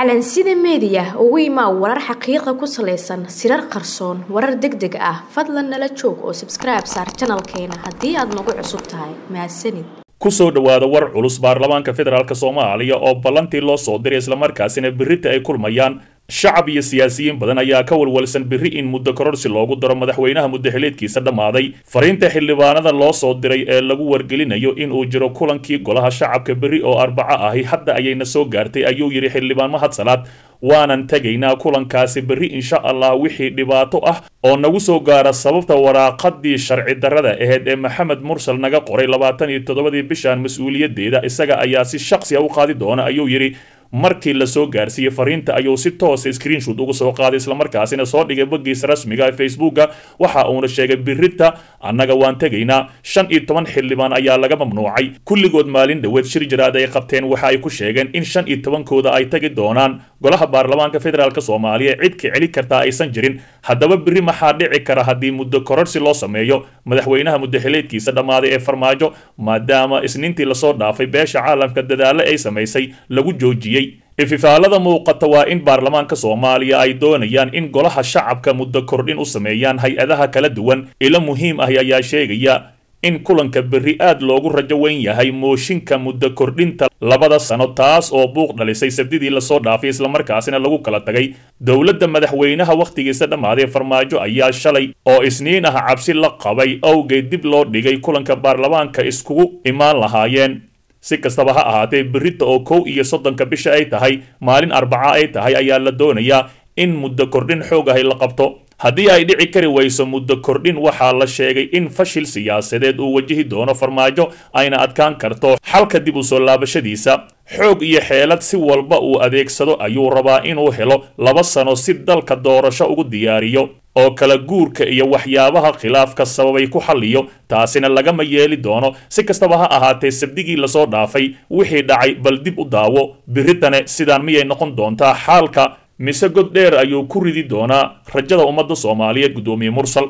calansida meediya ugu imaa warar xaqiiqa ku salaysan sirar qarsoon warar deg deg ah fadlan nala joog oo sabskribe saar janalkeena haddii aad nagu cusub tahay mahadsanid kusoo dhowaada war culus baarlamaanka federaalk soomaaliya oo ballantii loo soo diray islamarkaasina berrita ay kulmayaan shacab iyo siyaasiyiin badan ayaa ka walwalsan berri in muddo kororsi loogu daro madaxweynaha muddaxileedkiisa dhammaaday fariinta xildhibaanada loo soo diray ee lagu wargelinayo inuu jiro kulankii golaha shacabka berri oo arbaco ahi hadda ayayna soo gaartay ayuu yidhi xildhibaan mahad salaad waanan tegaynaa kulankaasi berri insha allah wixii dhibaato ah oo nagu soo gaara sababta waraaqadii sharci darrada aheyd ee maxamed mursal naga qoray labaatan iyo toddobadii bishan mas-uuliyaddeeda isaga ayaa si shaqsi a u qaadi doona ayuu yidhi markii lasoo gaarsiiyey fariinta ayuu si toosa screenshot uga soo qaaday islamarkaasina soo dhigay boggiisa rasmiga ee facebooka waxa uuna sheegay birita annaga waan tegaynaa shan iyo toban xildhibaan ayaa laga mamnuucay kulligood maalin dhoweed shir jaraad ay qabteen waxa ay ku sheegeen in shan iyo tobankooda ay tagi doonaan golaha baarlamaanka federaalk soomaaliya cid ka celi kartaa aysan jirin haddaba biri maxaa dhici kara haddii muddo kororsi loo sameeyo madaxweynaha muddaxileedkiisa dhammaaday ee farmaajo maadaama isniintii lasoo dhaafay beesha caalamka dadaalo ay samaysay lagu joojiyey ififaalada muuqata waa in baarlamaanka soomaaliya ay doonayaan in golaha shacabka muddo kordhin u sameeyaan hay-adaha kala duwan ilo muhiim ah ayaa sheegaya in kulanka berri aad loogu rajo weyn yahay mooshinka muddo kordhinta labada sano taas oo buuq dhalisay sabdidii lasoo dhaafay islamarkaasina lagu kala tagay dowladda madaxweynaha wakhtigiisa dhammaaday farmaajo ayaa shalay oo isniin ah cabsi la qabay awgeed dib loo dhigay kulanka baarlamaanka iskugu imaan lahaayeen si kastaba ha ahaatee berrita oo kow iyo soddonka bisha ay tahay maalin arbaca ay tahay ayaa la doonayaa in muddo kordhin xoog ahay la qabto haddii ay dhici kari wayso muddo kordhin waxaa la sheegay in fashil siyaasadeed uu wajihi doono farmaajo ayna adkaan karto xalka dib u soo laabashadiisa xoog iyo xeelad si walba uu adeegsado ayuu rabaa inuu helo laba sano si dalka doorasho ugu diyaariyo oo kala guurka iyo waxyaabaha khilaafka sababay ku xalliyo taasina lagama yeeli doono si kastaba ha ahaatee sabdigii lasoo dhaafay wixii dhacay bal dib u daawo biritane sidaan miyay noqon doontaa xaalka mise god dheer ayuu ku ridi doonaa rajada ummadda soomaaliyeed guddoomiye mursal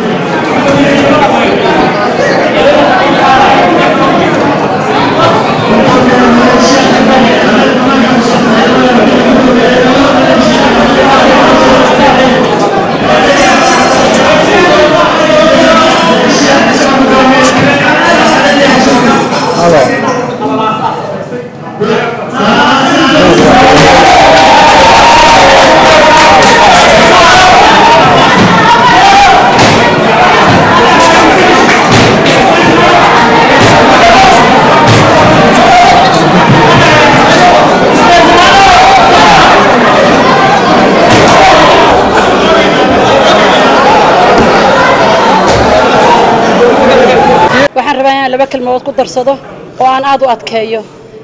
waxaan rabaa inaan laba kelmadood ku darsado oo aan aad u adkeeyo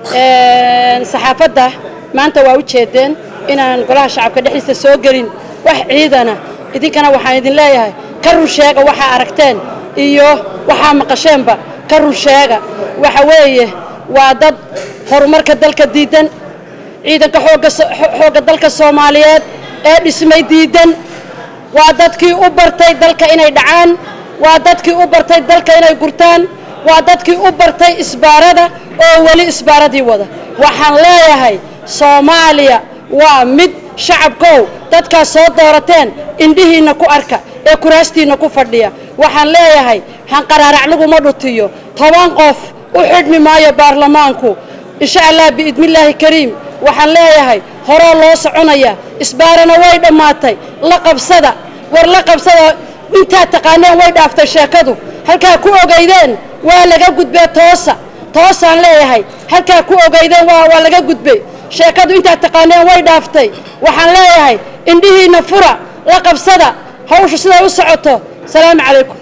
saxaafadda maanta waa u jeedeen inaan golaha shacabka dhexdiisa soo gelin wax ciidana idinkana waxaan idin leeyahay ka run sheega waxaa aragteen iyo waxaa maqasheenba ka run sheega waxa weeye waa dad horumarka dalka diidan ciidanka xoogga dalka soomaaliyeed ee dhismay diidan waa dadkii u bartay dalka inay dhacaan waa dadkii u bartay dalka inay gurtaan waa dadkii u bartay isbaarada oo weli isbaaradii wada waxaan leeyahay soomaaliya waa mid shacabkow dadkaas soo doorateen indhihiinna ku arka ee kuraastiinna ku fadhiya waxaan leeyahay hanqaraarac laguma dhutiyo toban qof u xidhmi maayo baarlamaanku insha allah biidnillaahi kariim waxaan leeyahay horoo loo soconaya isbaarana way dhammaatay la qabsada war la qabsada intaad taqaaneen way dhaaftay sheekadu halkaa ku ogaydeen waa laga gudbee toosa toosaan leeyahay halkaa ku ogaydeen waa laga gudbay sheekadu intaad taqaaneen way dhaaftay waxaan leeyahay indhihiinna fura la qabsada hawsha siday u socoto salaamu calaykum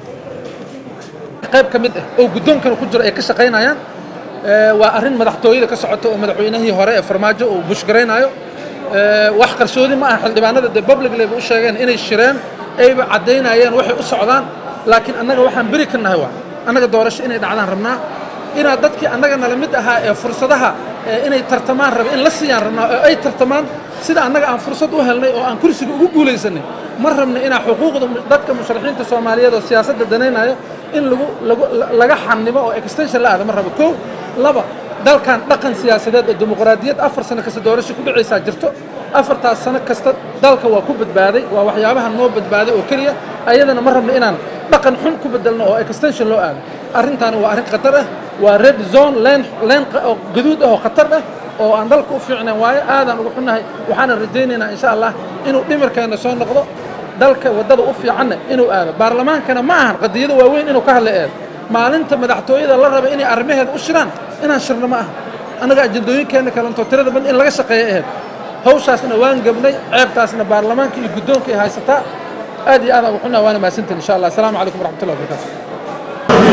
qayb ka mid ah oo guddoonkana ku jiro ay ka shaqaynayaan waa arrin madaxtooyada ka socota oo madaxweynihii hore ee farmaajo uu bushgaraynayo wax qarsoodi ma aha xildhibaanada dee publicleba u sheegeen inay shireen ayba caddaynayeen waxay u socdaan laakiin annaga waxaan beri ka nahay waa annaga doorasho inay dhacdaan rabnaa inaad dadkii annaga nala mid ahaa ee fursadaha inay tartamaan raba in la siiyaan rabnaa oo ay tartamaan sida annaga aan fursad u helnay oo aan kursiga ugu guulaysanay ma rabna inaa xuquuqda dadka musharaxiinta soomaaliyeed oo siyaasadda danaynayo in lagu lagu laga xanimo oo extension la aada ma rabo kow laba dalkan dhaqan siyaasadeed oo dimuqraadiyad afar sano kasta doorasho ku dhacaysaa jirto afartaas sano kasta dalka waa ku badbaaday waa waxyaabaha noo badbaaday oo keliya ayadana ma rabno inaan dhaqan xun ku bedelno oo extension loo aado arrintaani waa arrin khatar ah waa red zone leen leen oo gaduud ah oo khatar ah oo aan dalka u fiicnayn waayo aadaan ugu xunnahay waxaana rajaynaynaa insha allah inuu dhimirkeenna soo noqdo dalka waddada u fiicanna inuu aado baarlamaankana ma ahan qadiyada waaweyn inuu ka hadla eedo maalinta madaxtooyada la raba inay arrimaheeda u shiraan inaan shirno ma aha annaga ajandooyinkeenna kalentoo tirada badan in laga shaqeeyo aheyd hawshaasna waan gebnay ceebtaasna baarlamaanka iyo guddoonka ay haysataa aad iyo aad aan ugu xunnahay waana mahadsantiin insha allah asalaamu calaykum waraxmatullahi wabarakatu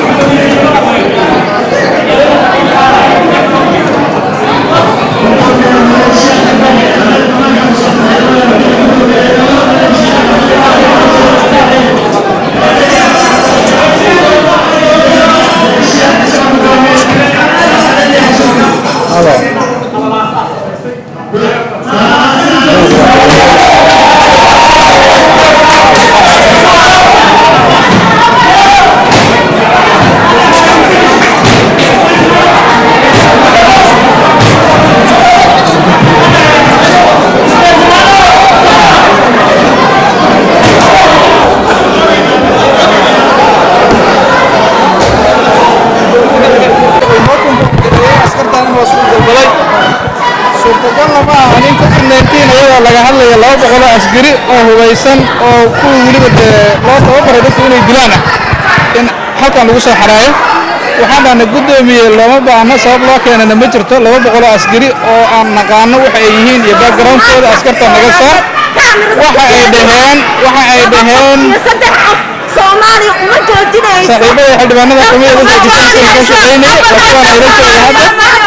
suurtagalna ma aha nin covid nineteen iyadoo laga hadlayo laba boqoloo asgari oo hubaysan oo kuwa weliba dee loo tababaray dadku inay dilaan ah in halkan lagu soo xaraayo waxaan dhahna guddoomiye looma baahno sabab loo keenana ma jirto laba boqoloo asgari oo aan naqaano waxa ay yihiin iyo backgroundkooda askarta naga saar waxa ay dhaheen waxa ay dhaheen soomaaliya uma joojinayso saaxiibada xildhibaanada kamida dadka kisanka ka shaqaynaya laakiin waan ila jooga hadda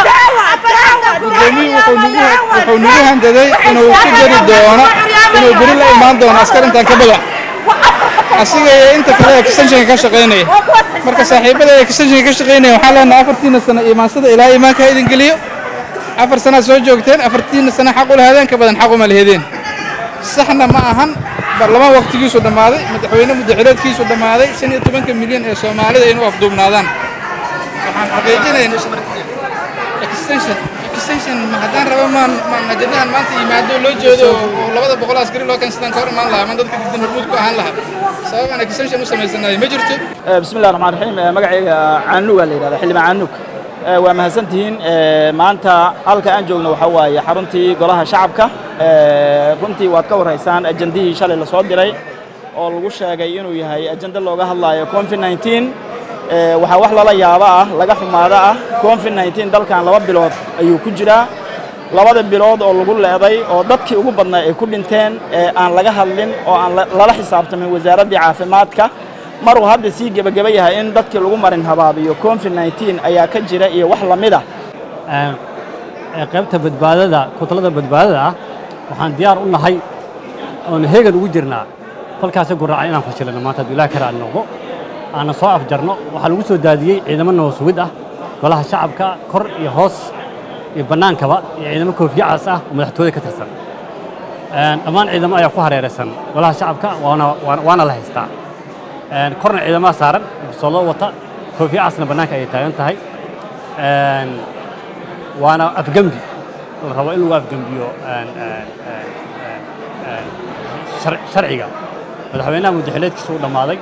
guddoomiyuhu wuxuu nagu wuxuu nagu handaday inuu ku jari doono inuu beri la imaan doono askar intaan ka badan asiga iyo inta kale ee extensionka ka shaqaynaya marka saaxiibada ee extensionka ka shaqaynaya waxaan leenahay afartiina sano imaansada ilaa imaanka ha idin geliyo afar sanaad soo joogteen afartiina sano xaq u lahaadeen ka badan xaq uma lahedeen saxna ma ahan baarlamaan waqtigiisu dhammaaday madaxweyne muddaxileedkiisu dhammaaday shan iyo tobanka milyan ee soomaalida inuu afduubnaadaan waxaan xaqiijinaynaa extension extension ma haddaan rabo maan maan ajadahan maanta yimaado loo jeedo oo labada boqol askari loo keensadaan ka hor imaan lahaa maan dadka diidan hormuud ku ahaan lahaa sabab aan extension u samaysanayo ma jirto بسم الله الرحمن الرحيم magacayga caanuga la yidhahda xildhibaan caanug waa mahadsantihiin maanta halka aan joogno waxaa waaye xaruntii golaha shacabka runtii waad ka warhaysaan ajandihii shalay lasoo diray oo lagu sheegay inuu yahay ajando looga hadlayo covid 19 waxaa wax lala yaabo ah laga xumaado ah covid 19 dalkan laba bilood ayuu ku jiraa labada bilood oo lagu leeday oo dadkii ugu badnaa ay ku dhinteen ee aan laga hadlin oo aan lala xisaabtamin wasaaraddii caafimaadka maruu hadda sii gebageba yahay in dadkii lagu marin habaabiyo covid 19 ayaa ka jira iyo wax lamid ah qaybta badbaadada kutalada badbaadada ah waxaan diyaar u nahay oon heegan ugu jirnaa kolkaasi guraacan inaan fashilino maanta hadduu ilaah kale aan noqdo aanna soo afjarno waxaa lagu soo daadiyey ciidamo nabasugid ah golaha shacabka kor iyo hoos iyo bannaankaba iyo ciidamo koofiyacas ah oo madaxtooyada ka tirsan dhammaan ciidamo ayaa ku hareeraysan golaha shacabka waana waana la haystaa korna ciidamaha saaran busoloo wata koofiyacasna bannaanka ayay taagan tahay waana afgembi la rabo in lagu afgembiyo sharciga madaxweynaha muddaxileedkiisa u dhammaaday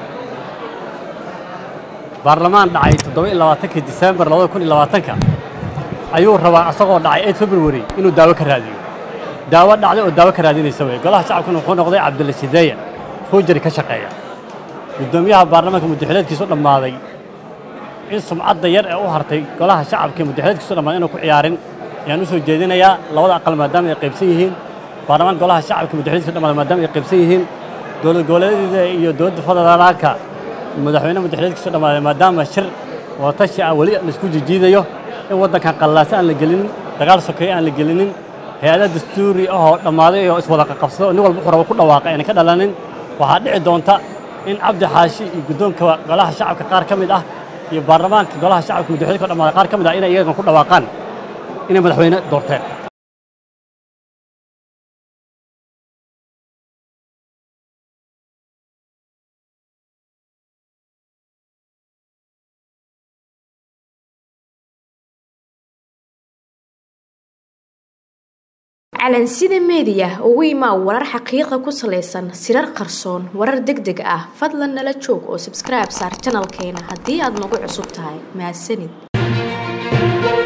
baarlamaan dhacay toddoba iyo labaatankii disembar labada kun iyo labaatanka ayuu rabaa asagoo dhacay eid february inuu daawo ka raadiyo daawo dhacday oo daawo ka raadinaysa wey golaha shacabkuna wuxuu noqday cabdilla sideeya fuujari ka shaqeeya guddoomiyaha baarlamaanka muddaxileedkiisa u dhammaaday in sumcadda yar ee u hartay golaha shacabka ee muddaxileedkiisa u dhammaaday inuu ku ciyaarin ayaan u soo jeedinayaa labada aqal maadaama ay qaybsan yihiin baarlamaan golaha shacabka muddaxileedkiisa u dhammaaday maadaama ay qaybsan yihiin dowlad goboleedyada iyo dowladda federaalka madaxweyne muddaxileedkiisa u dhammaaday maadaama shir watashi ah weli laisku jijiidayo in waddankan qallaasa aan la gelinin dagaal sokeeye aan la gelinin hay-ada dastuuri ahoo dhammaaday oo iswada qaqabsado nin walba wuxuu rabo ku dhawaaqa ayna ka dhalanin waxaa dhici doonta in cabdi xaashi iyo guddoonka golaha shacabka qaar ka mid ah iyo baarlamaanka golaha shacabka muddaxileedka u dhammaaday qaar ka mid ah inay iyagan ku dhawaaqaan inay madaxweyne doorteen calansida meediya ugu imaa warar xaqiiqa ku salaysan sirar qarsoon warar deg deg ah fadlan nala joog oo subscribe saar janalkeena haddii aad nagu cusub tahay mahadsanid